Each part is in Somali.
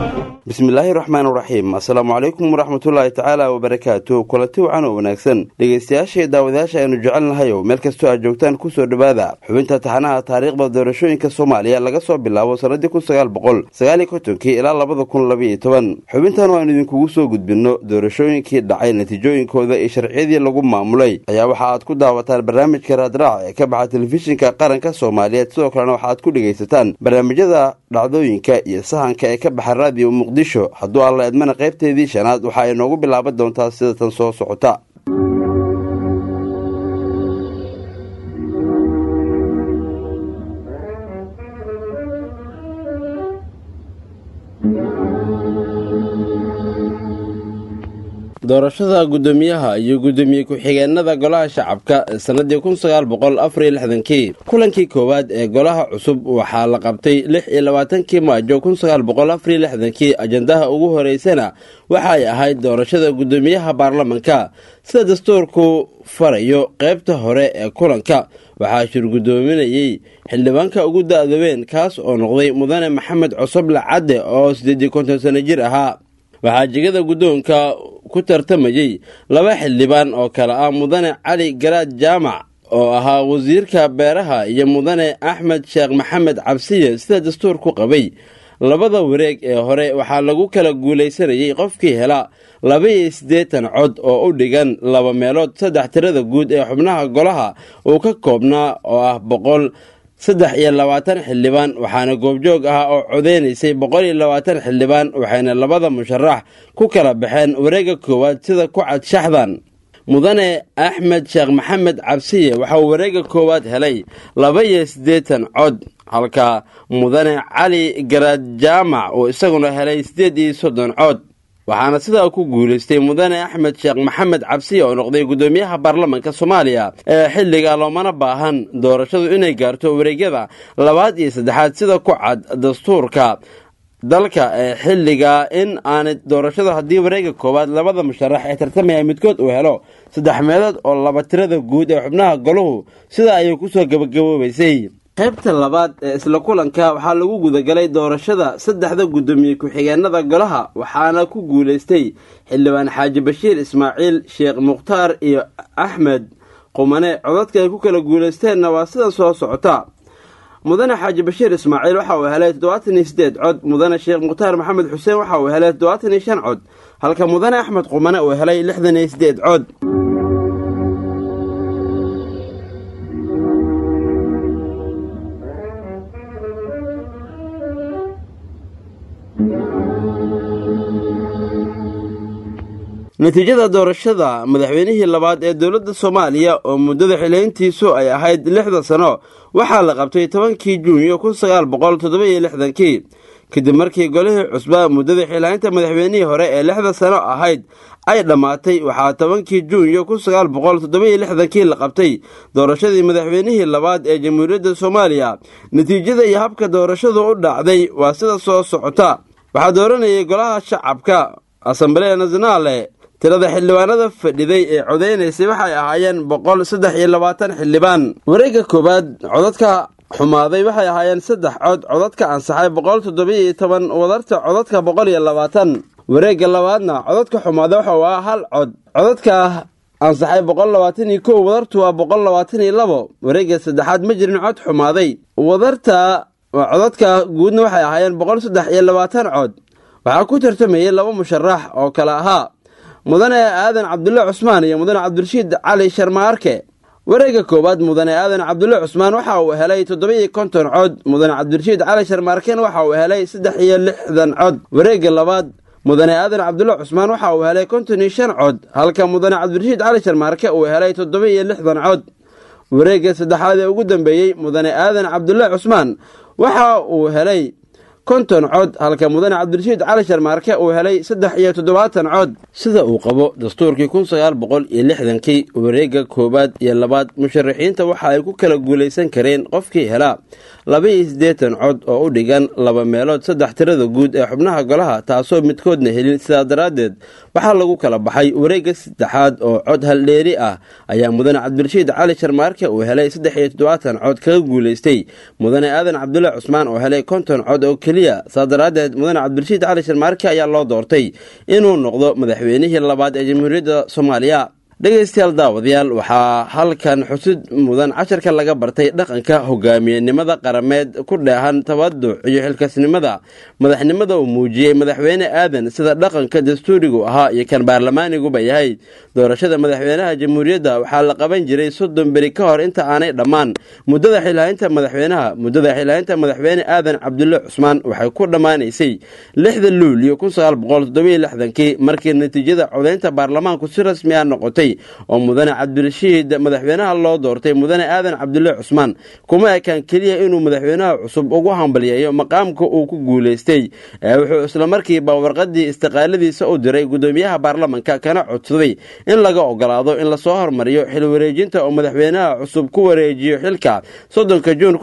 bismillaahi raxmaan raxiim assalaamu calaykum waraxmatullaahi tacaala wabarakaatu kulanti wacan oo wanaagsan dhegaystayaasha iyo daawadayaasha aynu jecelnahayow meel kastoo aad joogtaan kusoo dhowaada xubinta taxanaha taariikhda doorashooyinka soomaaliya laga soo bilaabo sannadii kun sagaal boqol sagaaliyo kontonkii ilaa labada kun labaiyo toban xubintan waanu idinkugu soo gudbinno doorashooyinkii dhacay natiijooyinkooda iyo sharciyadii lagu maamulay ayaa waxa aad ku daawataan barnaamijka raadraac ee ka baxa telefishinka qaranka soomaaliyeed sidoo kalena waxaad ku dhegaysataan barnaamijyada dhacdooyinka iyo sahanka ee ka baxa raadiyo muqdisho hadduu alla edmana qaybteedii shanaad waxa ay noogu bilaaban doontaa sida tan soo socota doorashada guddoomiyaha iyo guddoomiye ku-xigeenada golaha shacabka ee sannadii kun sagaal boqol afariyo lixdankii kulankii koowaad ee golaha cusub waxaa la qabtay lix iyo labaatankii maajo kun sagaal boqol afariyo lixdankii ajandaha ugu horeysana waxa ay ahayd doorashada guddoomiyaha baarlamanka sida dastuurku farayo qaybta hore ee kulanka waxaa shirgudoominayey xildhibaanka ugu da-doobeen kaas oo noqday mudane maxamed cosoble cadde oo siddeedii konton sano jir ahaa waxaa jegada guddoonka ku tartamayey laba xildhibaan oo kale ah mudane cali garaad jaamac oo ahaa wasiirka beeraha iyo mudane axmed sheekh maxamed cabsiye sida dastuur ku qabay labada wareeg ee hore waxaa lagu kala guulaysanayey qofkii hela laba-iyo siddeetan cod oo u dhigan laba meelood saddex tirada guud ee xubnaha golaha uu ka koobnaa oo ah boqol saddex iyo labaatan xildhibaan waxaana goobjoog ah oo codeynaysay boqol iyo labaatan xildhibaan waxayna labada musharax ku kala baxeen wareegga koowaad sida ku cad shaxdan mudane axmed sheekh maxamed cabsiye waxauu wareegga koowaad helay laba iyo siddeetan cod halka mudane cali garaad jaamac uu isaguna helay siddeed iyo soddon cod waxaana sidaa ku guulaystay mudane axmed sheekh maxamed cabsiye oo noqday guddoomiyaha baarlamanka soomaaliya ee xilliga loomana baahan doorashadu inay gaarto wareegyada labaad iyo saddexaad sida ku cad dastuurka dalka ee xilliga in aanay doorashadu haddii wareega koowaad labada musharax ee tartamaya midkood uu helo saddex meelood oo laba tirada guud ee xubnaha golahu sida ayay kusoo gabagaboobaysay qaybta labaad ee isla kulanka waxaa lagu gudagalay doorashada saddexda guddoomiye ku-xigeenada golaha waxaana ku guulaystay xildhibaan xaaji bashiir ismaaciil sheekh mukhtaar iyo axmed qumane codadka ay ku kala guulaysteenna waa sida soo socota mudane xaaji bashiir ismaaciil waxa uu helay toddobaatan iyo siddeed cod mudane sheekh mukhtaar maxamed xuseen waxa uu helay toddobaatan iyo shan cod halka mudane axmed qumane uu helay lixdan iyo siddeed cod natiijada doorashada madaxweynihii labaad ee dowladda soomaaliya oo muddada xileyntiisu ay ahayd lixda sano waxaa la qabtay tobankii juunyo kun sagaal boqol toddoba-iyo lixdankii kadib markii golihii cusba muddada xilaynta madaxweynihii hore ee lixda sano ahayd ay dhammaatay waxaa tobankii juunyo kun sagaal boqol toddoba-iyo lixdankii la qabtay doorashadii madaxweynihii labaad ee jamhuuriyadda soomaaliya natiijada iyo habka doorashadu u dhacday waa sida soo socota waxaa dooranayay golaha shacabka asamblee nasionaale tirada xildhibaanada fadhiday ee codeynaysay waxay ahaayeen boqol saddex iyo labaatan xildhibaan wareegga koowaad codadka xumaaday waxay ahaayeen saddex cod codadka ansaxay boqol toddobiyo toban wadarta codadka boqol iyo labaatan wareegga labaadna codadka xumaaday waxa waa hal cod codadka ansaxay boqol labaatan iyo kow wadartu waa boqol labaatan iyo labo wareegga saddexaad ma jirin cod xumaaday wadarta codadka guudna waxay ahaayeen boqol saddex iyo labaatan cod waxaa ku tartamayay laba musharax oo kale ahaa mudane aadan cabdulle cusmaan iyo mudane cabdirashiid cali sharmaarke wareegga koowaad mudane aadan cabdulle cusmaan waxa uu helay toddoba-iyo konton cod mudane cabdirashiid cali sharmaarken waxa uu helay saddex iyo lixdan cod wareegga labaad mudane aadan cabdulle cusmaan waxa uu helay konton iyo shan cod halka mudane cabdirashiid cali sharmaarke uu helay toddoba iyo lixdan cod wareegga saddexaad ee ugu dambeeyey mudane aadan cabdulle cusmaan waxa uu helay konton cod halka mudane cabdirashiid cali sharmaarke uu helay saddex iyo toddobaatan cod sida uu qabo dastuurkii kun sagaal boqol iyo lixdankii wareegga koowaad iyo labaad musharaxiinta waxa ay ku kala guulaysan kareen qofkii helaa laba iyo siddeetan cod oo u dhigan laba meelood saddex tirada guud ee xubnaha golaha taasoo midkoodna helin sidaa daraaddeed waxaa lagu kala baxay wareegga saddexaad oo cod haldheeri ah ayaa mudane cabdirashiid cali sharmaarke uu helay saddex iyo toddobaatan cod kaga guulaystay mudane aadan cabdulle cusmaan oo helay konton cod oo keliya keliya saa daraaddeed mudane cabdirashiid cali sharmaarke ayaa loo doortay inuu noqdo madaxweynihii labaad ee jamhuuriyadda soomaaliya dhegaystayaal daawadayaal waxaa halkan xusid mudan casharka laga bartay dhaqanka hogaamiyenimada qarameed ku dheehan tabaduc iyo xilkasnimada madaxnimada uu muujiyey madaxweyne aadan sida dhaqanka dastuurigu ahaa iyo kan baarlamaaniguba yahay doorashada madaxweynaha jamhuuriyadda waxaa la qaban jiray soddon beri ka hor inta aanay dhammaan muddada xilhaynta madaxweynaha muddada xilhaynta madaxweyne aadan cabdulle cusmaan waxay ku dhammaanaysay lixda luuliyo kii markii natiijada codaynta baarlamaanku si rasmi ah noqotay oo mudane cabdirashiid madaxweynaha loo doortay mudane aadan cabdulle cusmaan kuma ekaan keliya inuu madaxweynaha cusub ugu hambalyeeyo maqaamka uu ku guulaystay ee wuxuu islamarkiiba warqadii istiqaaladiisa u diray gudoomiyaha baarlamanka kana codsaday in laga ogolaado in lasoo hormariyo xil wareejinta oo madaxweynaha cusub ku wareejiyo xilka soddonka juun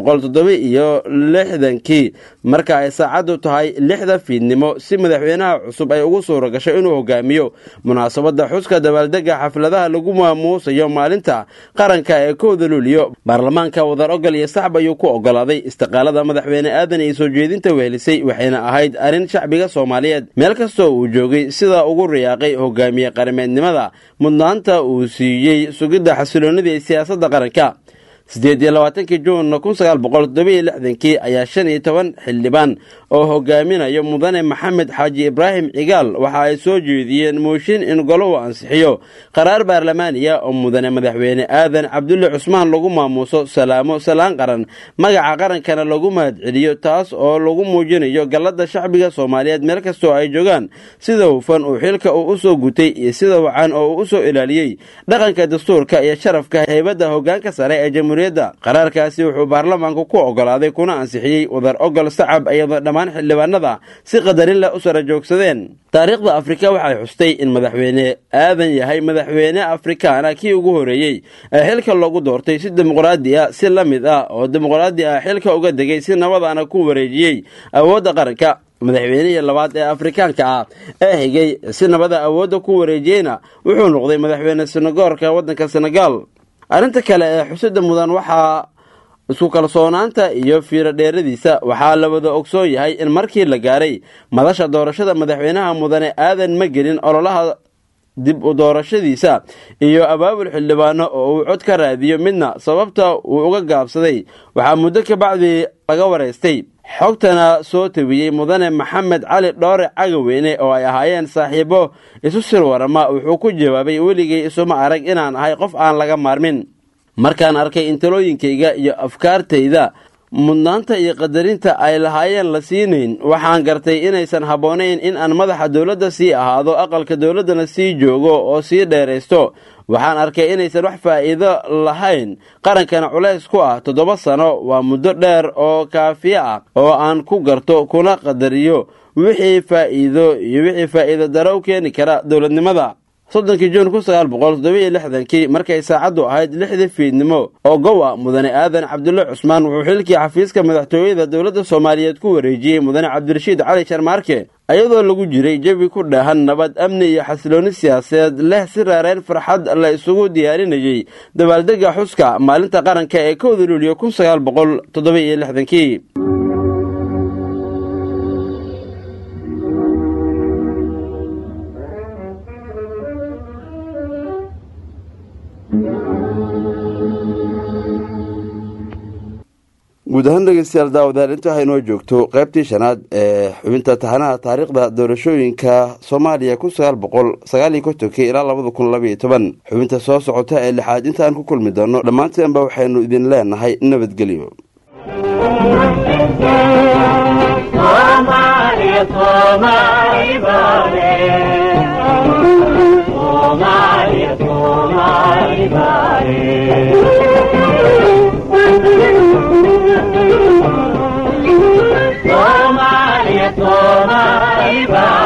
iyo lixdankii marka ay saacaddu tahay lixda fiidnimo si madaxweynaha cusub ay ugu suura gasho inuu hogaamiyo munaasabada xuska dabaaldega xafladaha lagu maamuusayo maalinta qaranka ee kowda luuliyo baarlamaanka wadar ogol iyo sacb ayuu ku ogolaaday istiqaalada madaxweyne aadan iyo soo jeedinta wehelisay waxayna ahayd arrin shacbiga soomaaliyeed meel kastoo uu joogay sidaa ugu riyaaqay hogaamiye qarameednimada mudnaanta uu siiyey sugidda xasiloonida ee siyaasadda qaranka siddeed iyo labaatankii juun kun sagaal boqol toddobiyo lixdankii ayaa shan iyo toban xildhibaan oo hogaaminayo mudane maxamed xaaji ibraahim cigaal waxa ay soo jeediyeen mooshin in goluhu ansixiyo qaraar baarlamaaniya oo mudane madaxweyne aadan cabdulle cusmaan lagu maamuuso salaamo salaan qaran magaca qarankana lagu mahadceliyo taas oo lagu muujinayo galladda shacbiga soomaaliyeed meel kastoo ay joogaan sida hufan uu xilka uu u soo gutay iyo sida wacan oo uu u soo ilaaliyey dhaqanka dastuurka iyo sharafka heybadda hoggaanka sare ee jamhuuriyadda qaraarkaasi wuxuu baarlamaanku ku ogolaaday kuna ansixiyey wadar ogol sacab iyadoo dhammaan xildhibaanada si qadarin leh u sara joogsadeen taariikhda afrika waxay xustay in madaxweyne aadan yahay madaxweyne afrikaana kii ugu horeeyey ee xilka loogu doortay si dimuqraadi ah si la mid ah oo dimuqraadi ah xilka uga degay si nabadana ku wareejiyey awoodda qaranka madaxweynihii labaad ee afrikaanka ah ee higay si nabada awoodda ku wareejiyeyna wuxuu noqday madaxweyne senegoorka waddanka senegaal arrinta kale ee xusida mudan waxaa isku kalsoonaanta iyo fiiro dheeradiisa waxaa la wada ogsoon yahay in markii la gaaray madasha doorashada madaxweynaha mudane aadan ma gelin ololaha dib u doorashadiisa iyo abaabul xildhibaano oo uu cod ka raadiyo midna sababta uu uga gaabsaday waxaa muddo kabacdii laga waraystay xogtana soo tabiyey mudane maxamed cali dhoore cagaweyne oo ay ahaayeen saaxiibo isu sir warama wuxuu ku jawaabay weligay isuma arag inaan ahay qof aan laga maarmin markaan arkay in talooyinkayga iyo afkaartayda mudnaanta iyo qadarinta ay lahaayeen la siinayn waxaan gartay inaysan habboonayn in aan madaxa dowladda sii ahaado aqalka dowladdana sii joogo oo sii dheeraysto waxaan arkay inaysan wax faa'iido lahayn qarankana culays ku ah toddoba sano waa muddo dheer oo kaafiye ah oo aan ku garto kuna qadariyo wixii faa'iido iyo wixii faa'iido daro u keeni kara dowladnimada soddonkii juun kun sagaal boqol toddobiyo lixdankii markay saacaddu ahayd lixdii fiidnimo oo gow ah mudane aadan cabdulle cusmaan wuxuu xilkii xafiiska madaxtooyada dowladda soomaaliyeed ku wareejiyey mudane cabdirashiid cali sharmaarke iyadoo lagu jiray jawi ku dheehan nabad amni iyo xasiloonni siyaasadeed leh si raareen farxad la isugu diyaarinayey dabaaldega xuska maalinta qaranka ee kowda luuliyo kun sagaal boqol toddobiyo lixdankii guud ahaan dhegeystayaal daawadaal inta waxay inoo joogto qaybtii shanaad ee xubinta taxanaha taariikhda doorashooyinka soomaaliya kun sagaal boqol sagaaliyo kontonkii ilaa labada kun labaiyo toban xubinta soo socota ee lixaad inta aan ku kulmi doono dhammaanteenba waxaynu idin leenahay nabadgelyo Somali, Somali,